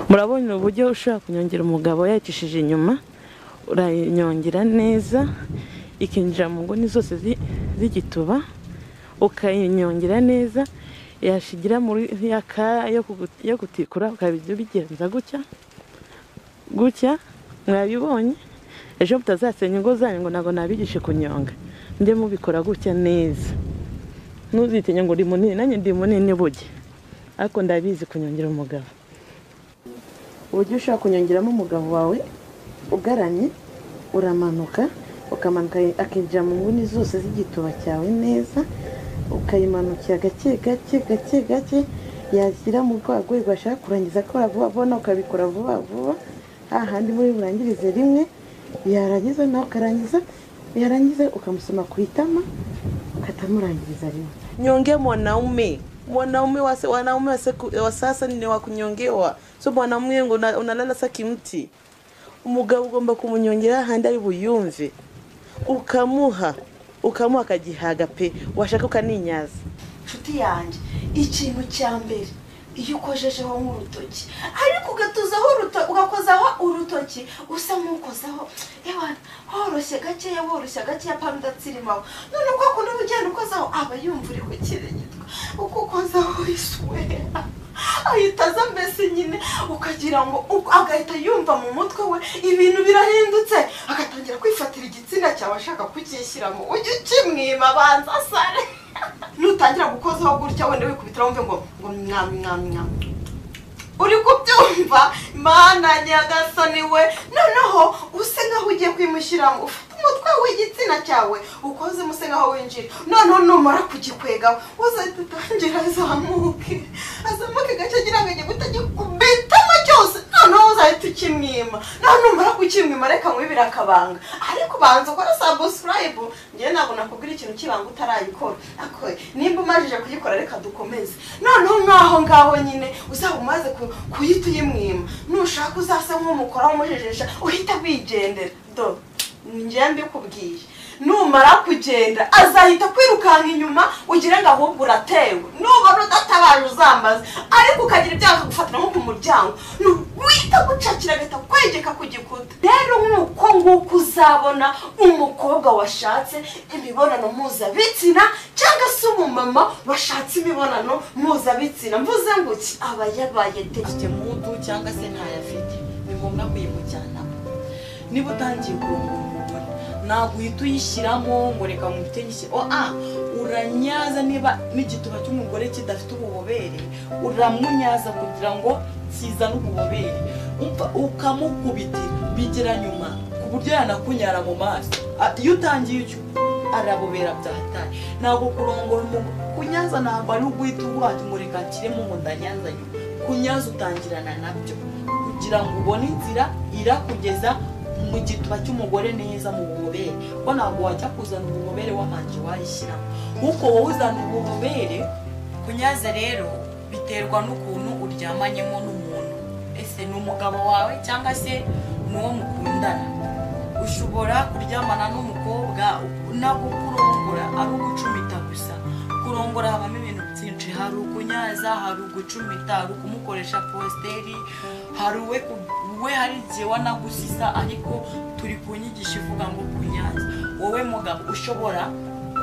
murabona uburyo ushobora kunyongera umugabo yayicishije inyuma urayinyongera neza ikinjira mu nguni zose z'igituba ukayinyongera neza yashigira muri ya kaya yo gutikura ukabijya ubigenza gutya gutya mwabibonye ejo mutazasenya ingo zanyu ngo ntabwo nabigishe kunyonga mujye mubikora gutya neza ntuzitinye ngo uri munini nanjye ndi munini bujye ariko ndabizi kunyongera umugabo uburyo ushobora kunyongeramo umugabo wawe ugaramye uramanuka ukamanuka akinjira mu nguni zose z'igituba cyawe neza ukayimanukira gake gake gake gake yashyira mu rwego ashaka kurangiza ko vuba vuba ukabikora vuba vuba hahandi muri burangirize rimwe yarangiza nawe ukarangiza yarangiza ukamusoma ku itama ukatamurangiriza rimwe nyonge mwanaume mwanaume wanaume wa sasa ni wa kunyongewa so mwanaume ngo unalala sa kimti umugabo ugomba kumunyongera ahandi ari buyumve ukamuha ukamuha akagihaga pe washaka ukaninyaza inshuti yanjye ikintu cya mbere iyo ukojejeho nk'urutoki ariko ugatuzaho urutoki ugakozaho urutoki usa nk'ukozaho woroshye gakeya woroshye gakeya pano udatsirimaho none ubwo kuntu ugenda ukozaho aba yumva uri ku kirengitwa uko ukozaho isuwera ahita aza mbese nyine ukagira ngo agahita yumva mu mutwe we ibintu birahindutse agatangira kwifatira igitsina cyawe ashaka kucyishyiramo ujye ukimwiba abanza asare nutangira gukozaho gutya wenda wikubitira wumve ngo ngo mwami mwami mwami uri kubyumva mana nyagasani we noneho use nkaho ugiye kwimushyiramo ufite umutwe w'igitsina cyawe ukoze use nkaho winjira noneho numara kugikwegaho uzahita utangira azamuke azamuke gace agira ngo ajye kutagikubitamo cyose noneho uzahita ukimwima noneho numara kukimwima reka nkubibire akabanga ariko ubanza ukora sabusurayibu ngewe ntabwo nakubwira ikintu cy'ibanga utarayikora nimba umajije kuyikora reka dukomeze noneho nk'aho ngaho nyine uzaba umaze kuyita uyimwima nushaka uzasa nk'umukoraho umujejesha uhita wigendera do njyewe mbikubwiye numara kugenda azahita kwirukanka inyuma ugire ngo ahubwo uratewe nubona udatabaje uzambaze ariko ukagira ibyago akagufatira nko ku muryango wita gucakira agahita kwegeka ku gikuta rero nk'uko nguko uzabona umukobwa washatse imibonano mpuzabitsina cyangwa se umumama washatse imibonano mpuzabitsina mvuze ngo iki aba yabaye tekite mudu cyangwa se ntayafite ni ngombwa kuyimujyanamo niba utangiye kurunga umugore ntabwo uhita uyishyiramo ngo reka mufite gishyira oa uranyaza niba n'igituba cy'umugore kidafite ububobere uramunyaza kugira ngo kizane ububobere ukamukubitira bigera nyuma ku buryo yanakunyara mu maso iyo utangiye icyo arabobera byahataye ntabwo kurongora umugore kunyaza ntabwo ari uguhita ubuhata umureka kirimo umudanyaza nyuma kunyaza utangirana nabyo kugira ngo ubone inzira irakugeza mu gituba cy'umugore neza mu bubobere ko ntabwo wajya kuzana ububobere wabanje wayishyiramo nk'uko wowe uzana ububobere kunyaza rero biterwa n'ukuntu uryamanyemo n'umuntu ese ni umugabo wawe cyangwa se ni uwo mukundana ushobora kuryamana n'umukobwa ntabwo kurongora ari ugucumita gusa kurongora habamo ibintu byinshi hari ukunyaza hari ugucumita hari ukumukoresha positeri hari uwe we hari igihe wanagusisa ariko turi ku nyigisho ivuga ngo kunyaza wowe mugabo ushobora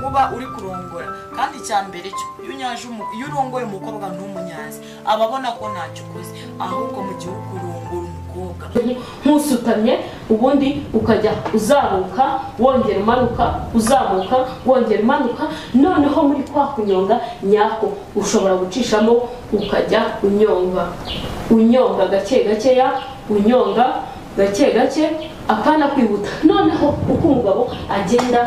kuba uri kurongora kandi icya mbere iyo urongoye umukobwa ntumunyaze aba abona ko ntacyo ukoze ahubwo mu gihe uri kurongora umukobwa ntusutamye ubundi ukajya uzamuka wongera umanuka uzamuka wongera umanuka noneho muri kwa kunyonga nyako ushobora gucishamo ukajya unyonga unyonga gake gakeya unyonga gake gake akana kwihuta noneho uko umugabo agenda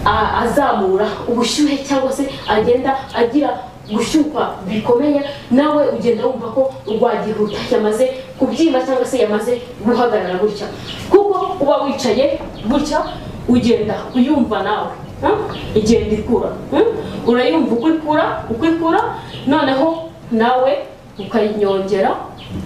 azamura ubushyuhe cyangwa se agenda agira gushyukwa bikomeye nawe ugenda wumva ko rwagihuta yamaze kubyimba cyangwa se yamaze guhagarara gutya kuko uba wicaye gutya ugenda uyumva nawe igenda ikura urayumva uko ikura uko ikura noneho nawe ukayinyongera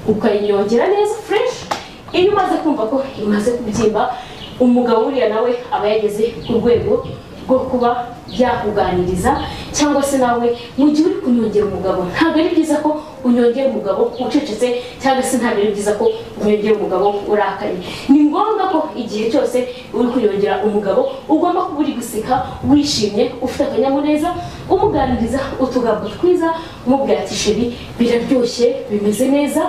ukayinyongera neza fureshi iyo umaze kumva ko imaze kubyimba umugabo uriya nawe aba yageze ku rwego bwo kuba byakuganiriza cyangwa se nawe mu gihe uri kunyongera umugabo ntabwo ari byiza ko unyongera umugabo ucecetse cyangwa se ntabwo ari byiza ko unyongera umugabo urakaye ni ngombwa ko igihe cyose uri kunyongera umugabo ugomba kuba uri guseka wishimye ufite akanyamuneza umuganiriza utugambo twiza umubwira ati sheri biraryoshye bimeze neza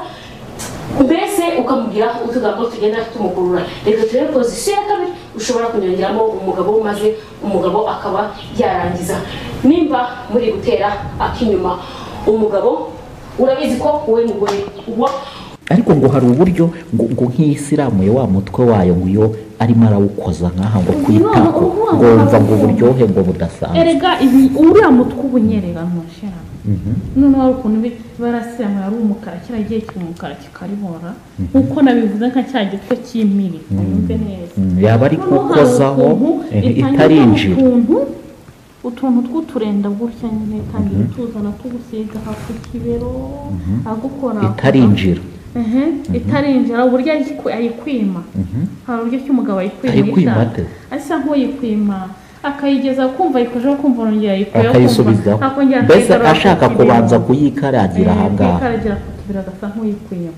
mbese ukamubwira utugambo tugenda tumukurura reka turebe pozisiyo ya kabiri ushobora kunyongeramo umugabo maze umugabo akaba yarangiza nimba muri gutera ak'inyuma umugabo urabizi ko wowe mugore uba ariko ngo hari uburyo ngo ngo nk'iyisilamu ya wa mutwe wayo ngo iyo arimo arawukoza nk'aha ngo kwita ko ngo wumva ngo uburyohe ngo budasanzwe erega ibi uriya mutwe uba unyerera ntushira noneho hari ukuntu bi- barasiramu ari umukara kiriya gihe kiri umukara kikaribora nk'uko nabivuze nka cya gitwe cy'imiri wumve neza Mm, yaba ari Noneho hari kukozaho ukuntu eh, itangira itarinjira utuntu utuntu tw'uturenda gutya nyine itangira utuzana tugusiga hafi ku kibero agukora itarinjira Ehe, itarinjira uburyo ayiku- ayikwima hari uburyo ki umugabo ayikwima Ayikwima ijana. ate? asa nk'uyikwima akayigeza kumva ayikojeho kumva arongera ayikuyeho akayisubizaho akongera mbese akayigarura ashaka ku kibero. kubanza kuyikaragira aha ngaha Ikaragira ku kibero agasa nk'uyikwima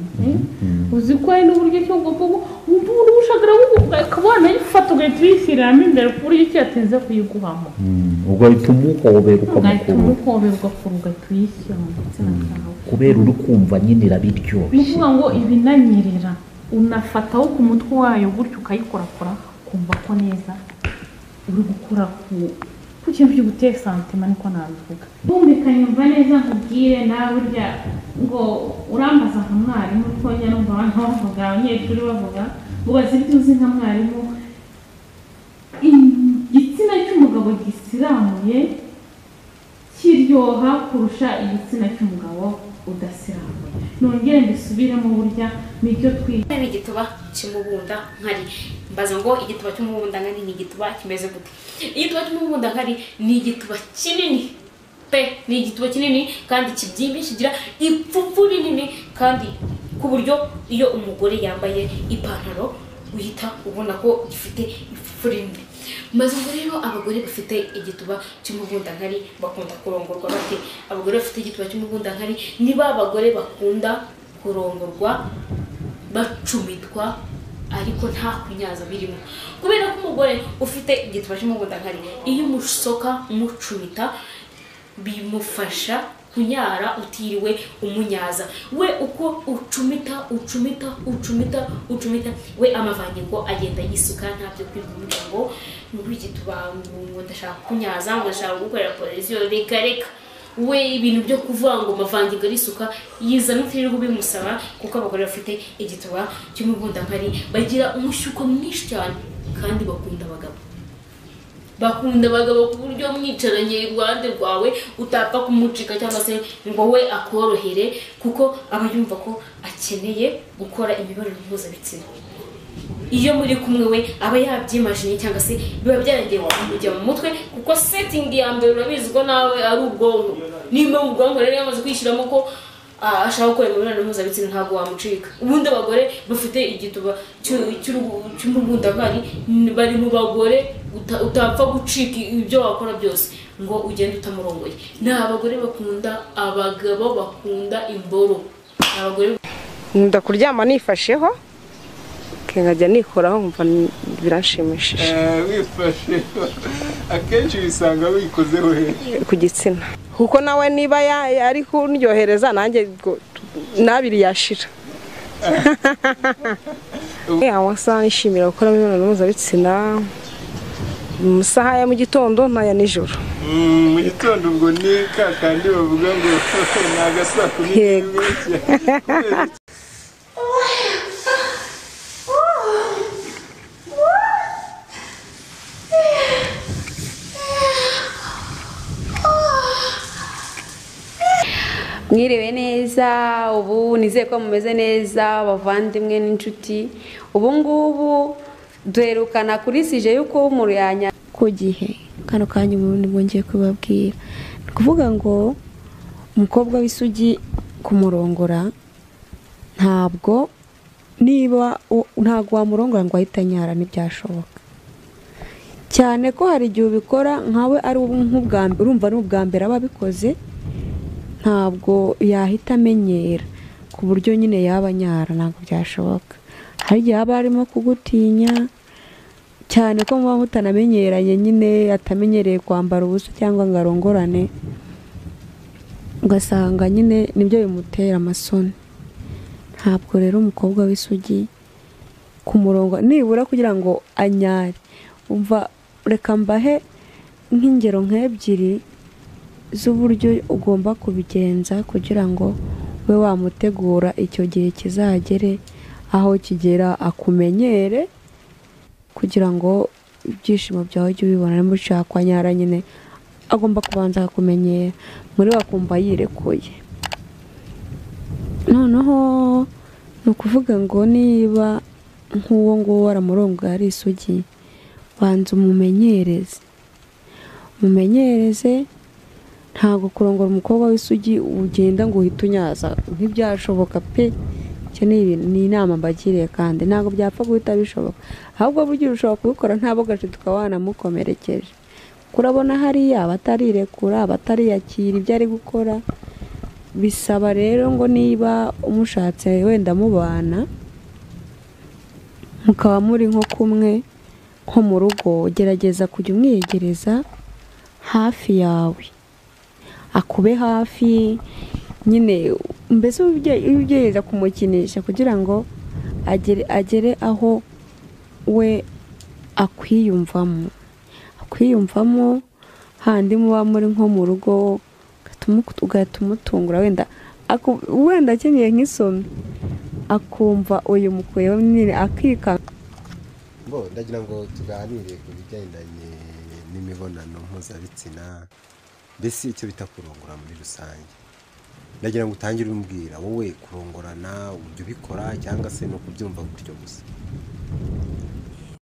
uzi ko hari n'uburyo cyo bwo wumva urushagara ukaba wanayifata ugahita uyishyiriramo imbere ku buryo ki yatinze kuyiguhamo Mm, ubwo bituma umuhobera ugahita ukamukurura umuhobera ugafura ugahita uyishyira mu gitsina cyawe kubera uri kumva nyine ni irabiryoshye ukuvuga ngo ibinanyerera unafataho ku mutwe wayo gutyo ukayikorakora ukumva ko neza uri gukora ku ku kintu cy'uguteye santima niko nabivuga bumvikanye umva neza nkubwire nawe burya ngo urambaza nka mwarimu kuko njya numva abantu bavuga abanyeshuri bavuga ubaza ibyo uzi nka mwarimu igitsina cy'umugabo gisiramuye kiryoha kurusha igitsina cy'umugabo udasiramuye nongere mbisubiremo burya n'ibyo twiga ni igituba cy'umubunda nkari mbaza ngo igituba cy'umubunda nkari ni igituba kimeze gute igituba cy'umubunda nkari ni igituba kinini pe ni igituba kinini kandi kibyimbye kigira ipfuvu rinini kandi ku buryo iyo umugore yambaye ipantaro uhita ubona ko gifite ipfuvu rinini maze ubwo rero abagore bafite igituba cy'umubundankari bakunda kurongorwa bate abagore bafite igituba cy'umubundankari ni ba bagore bakunda kurongorwa bacumitwa ariko nta kunyaza birimo kubera ko umugore ufite igituba cy'umugundakari iyo umusoka umucumita bimufasha kunyara utiriwe umunyaza we uko ucumita ucumita ucumita ucumita we amavangingo agenda yisuka ntabyo kwibwira ngo muri igituba ngo ndashaka kunyaza ngo ndashaka gukorera polisiyo reka reka we ibintu byo kuvuga ngo amavangingo arisuka yizana utirirwa ubimusaba kuko abagore bafite igituba cy'umugundakari bagira umushyuko mwinshi cyane kandi bakunda abagabo bakunda abagabo ku buryo mwicaranye iruhande rwawe utapfa kumucika cyangwa se ngo we akorohere kuko aba yumva ko akeneye gukora imibonano mpuzabitsina iyo muri kumwe we aba yabyimajinye cyangwa se biba byaragiye kujya mu mutwe kuko setting ya mbere urabizi ko nawe ari ubwonko niba ubwonko rero yamaze kwishyiramo ko ah, ashaka gukora imibonano mpuzabitsina ntabwo wamucika ubundi abagore bafite igituba cy'u- cy'uruhu- cy'umugundakari n- bari mu bagore uta- utapfa gucika ibyo wakora byose ngo ugende utamurongoye ni abagore bakunda abagabo bakunda imboro ni abagore nkunda kuryama nifasheho nkajya nikoraho nkumva biranshimishije wifashe akenshi wisanga wikozeho he ku gitsina kuko nawe niba ya- ya- ari kundyohereza nanjye ubwo nabiri yashira Ya, amasaha nishimira gukora imibonano mpuzabitsina mu masaha ya mu gitondo n'aya nijoro Mm, mu gitondo ubwo ni ka kandi bavuga ngo ni agasa kuri Yego. mwiriwe neza ubu nizeye ko mumeze neza bavandimwe n'inshuti ubu ngubu duherukana kuri sije y'uko umuntu yanya ku gihe kano kanya ubundi bwongeye kubabwira ni ukuvuga ngo umukobwa w'isugi kumurongora ntabwo niba u- ntabwo wamurongora ngo ahite anyara ntibyashoboka cyane ko hari igihe ubikora nkawe ari nk'ubwa mbere urumva ni ubwa mbere aba abikoze ntabwo yahita amenyera ku buryo nyine yaba anyara ntabwo byashoboka hari igihe haba harimo kugutinya cyane ko muba mutanamenyeranye nyine atamenyereye kwambara ubusa cyangwa ngo arongorane ugasanga nyine nibyo bimutera amasoni ntabwo rero umukobwa w'isugi ku murongo nibura kugira ngo anyare umva reka mbahe nk'ingero nk'ebyiri z'uburyo ugomba kubigenza kugira ngo ube wamutegura icyo gihe kizagere aho kigera akumenyere kugira ngo ibyishimo byawe ujye ubibona nimba ushaka kwa nyara nyine agomba kubanza akakumenyera muri we akumva yirekuye noneho ni ukuvuga ngo niba nk'uwo nguwo aramurongo ari isugi banza umumenyereze umumenyereze ntabwo kurongora umukobwa w'isugi ugenda ngo uhite unyaza ntibyashoboka pe icyo ni inama mbagiriye kandi ntabwo byapfa guhita bishoboka ahubwo burya ushobora kubikora nta bogaje tukaba wanamukomerekeje kurabona hariya batarirekura batariyakira ibyo ari gukora bisaba rero ngo niba umushatse wenda mubana mukaba muri nko kumwe nko mu rugo gerageza kujya umwiyegereza hafi yawe akube hafi nyine mbese ugerageza kumukinisha kugira ngo agere aho we akwiyumvamo kwiyumvamo handi muba muri nko mu rugo ugahita umutungura wenda wenda akeneye nk'isomi akumva uyu mukuyeho nyine akikanga bo ndagira ngo tuganire ku bigendanye n'imibonano mpuzabitsina mbese icyo bita kurongora muri rusange ndagira ngo utangire umbwira wowe kurongorana uburyo ubikora cyangwa se no kubyumva gutyo gusa